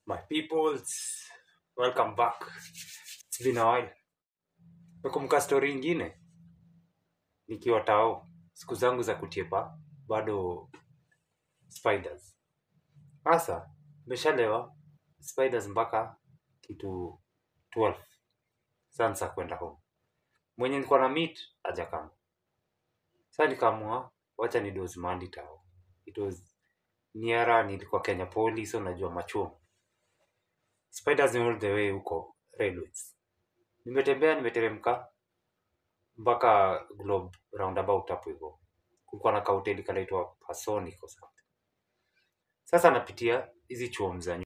My peoples, welcome back. It's been a while. Nakumbuka story ingine nikiwa tao, siku zangu za kutiepa bado spiders. Sasa nimeshalewa spiders mpaka kitu 12 sansa kwenda home. Mwenye nilikuwa na meet hajakama. Sasa nikaamua wacha ni doze mahali tao. It was nearer, nilikuwa Kenya Police, so unajua machuo. Spiders ni all the way huko railways. Nimetembea, nimeteremka mpaka Globe roundabout hapo hivyo. Kulikuwa na kahoteli kanaitwa Pasonic or something. Sasa napitia hizi chuo za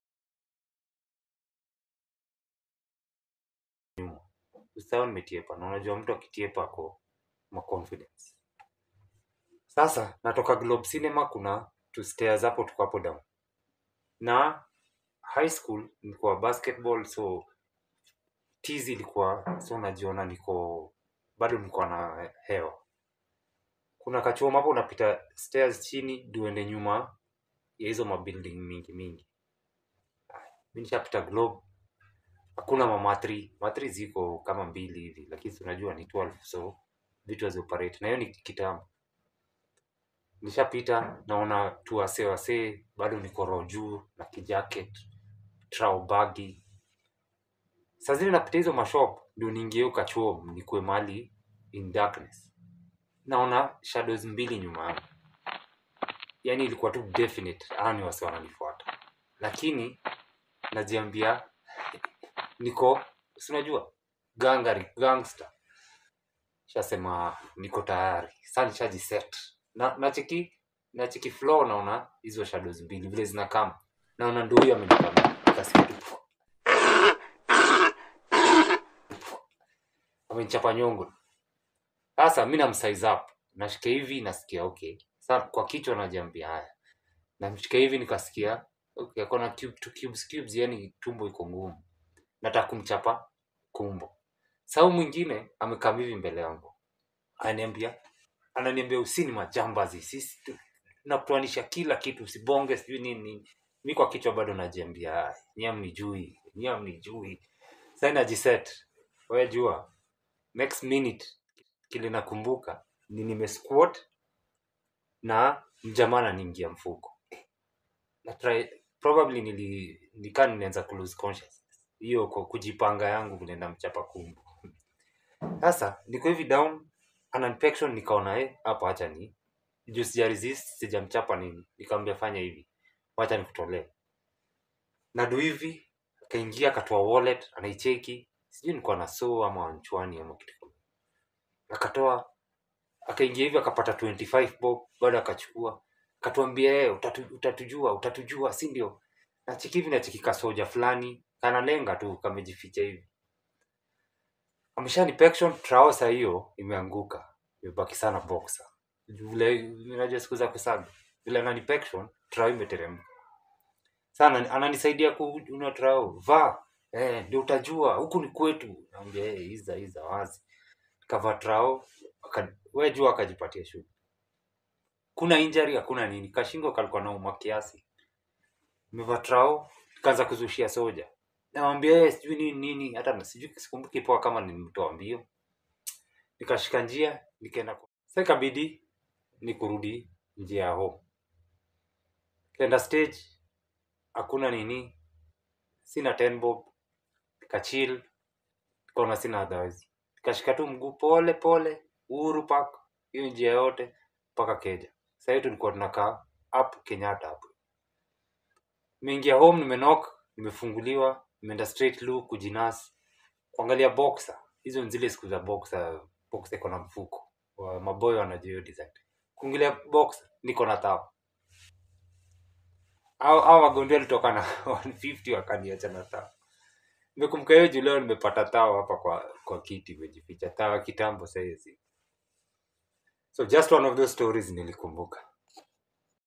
nyuma. Usitao nimetiepa na unajua mtu akitiepa ako ma confidence. Sasa natoka Globe Cinema kuna two stairs hapo tuko hapo down. Na high school nilikuwa basketball so tizi ilikuwa so najiona niko bado niko na hewa. Kuna kachuo hapo unapita stairs chini duende nyuma ya hizo mabuilding mingi mingi. Mimi nishapita Globe hakuna mamatri matri ziko kama mbili hivi lakini si unajua ni 12 so vitu hazioperate na hiyo ni kitambo nishapita naona tu wasee wasee bado niko roho juu na kijacket trau bagi saa zile napita hizo mashop ndio niingie hiyo kachuo nikuwe mali in darkness naona shadows mbili nyuma yangu yani ilikuwa tu definite hawa ni wase wananifuata lakini najiambia niko si unajua gangari gangster shasema niko tayari sa nishajiset na nacheki nacheki floor naona hizo shadows mbili vile zinakama naona ndo huyo amenikama nikasikia tu amenichapa nyongo sasa mi namsize up nashika hivi nasikia okay sa kwa kichwa najiambia haya namshika hivi nikasikia okay akona cube, two cubes, cubes yani tumbo iko ngumu nataka kumchapa kumbo sau mwingine amekaa hivi mbele yangu ananiambia ananiambia usini majambazi sisi tu- tunakuanisha kila kitu usibonge sijui nini nini mi kwa kichwa bado najiambia nyam ni jui nyam ni jui sai najiset we jua next minute kile nakumbuka ni nimesquat na mjamaa ananiingia mfuko na try, probably nili nikaa ninaanza ku lose consciousness hiyo kwa kujipanga yangu vile namchapa kumbu sasa niko hivi down ana infection nikaona eh hapa acha ni juu sija resist sijamchapa nini nikamwambia fanya hivi wacha nikutolee na do hivi akaingia akatoa wallet anaicheki sijui nilikuwa na so ama wanchwani ama kitu kama akatoa akaingia hivi akapata 25 bob bado akachukua akatuambia yeye utatu, utatujua utatujua si ndio nacheki hivi nacheki kasoja fulani kanalenga tu kamejificha hivi ameshani pection trouser hiyo imeanguka imebaki sana boxer vile unajua siku za kusaga vile anani pection trao imeteremka sana ananisaidia kununua trao vaa eh, ndio utajua huku ni kwetu naambia eh, iza iza wazi kava trao aka- we jua akajipatia shughuli kuna injury hakuna nini kashingo kalikuwa nauma kiasi nimevaa trao kaanza kuzushia soja nawambia eh, sijui nini nini hata na- sijui sikumbuki poa kama nilimtoa mbio nikashika njia nikaenda kwa- sasa ikabidi ni kurudi njia ya home kenda stage hakuna nini sina ten bob nikachil nikaona sina otherwise nikashika tu mguu pole pole uhuru park hiyo njia yote mpaka keja sahii tulikuwa tunakaa up kenyatta hapo nimeingia home nimenok nimefunguliwa nimeenda straight lu kujinas kuangalia boxer hizo ni zile siku za boxer boxer iko na mfuko wa maboyo wanajua hiyo design kuingilia boxer niko na tao au au wagonjwa walitoka na 150 wakaniacha na tao nimekumbuka hiyo juu leo nimepata tao hapa kwa kwa kiti imejificha tao ya kitambo sahizi so just one of those stories nilikumbuka